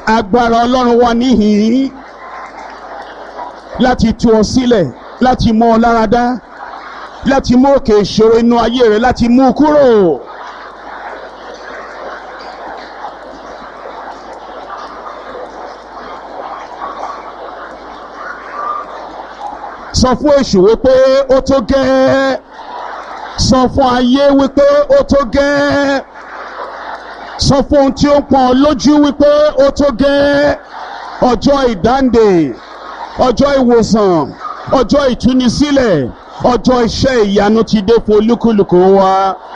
agbára ọlọ́run wà níhìn-ín láti tú ọ sílẹ̀ láti mú ọ lára dá láti mú òkè ìṣòro inú ayé rẹ láti mú u kúrò. sọ fún èṣù wípé ó tó gẹ́ẹ́ sọ fún ayé wípé ó tó gẹ́ẹ́ sọ fún ohun tí ó ń pọn lójú wípé ó tó gẹ́ẹ́ ọjọ́ ìdáǹdè ọjọ́ ìwòsàn ọjọ́ ìtúnisílẹ̀ ọjọ́ iṣẹ́ ìyanu ti dé fún olúkúlùkù wa.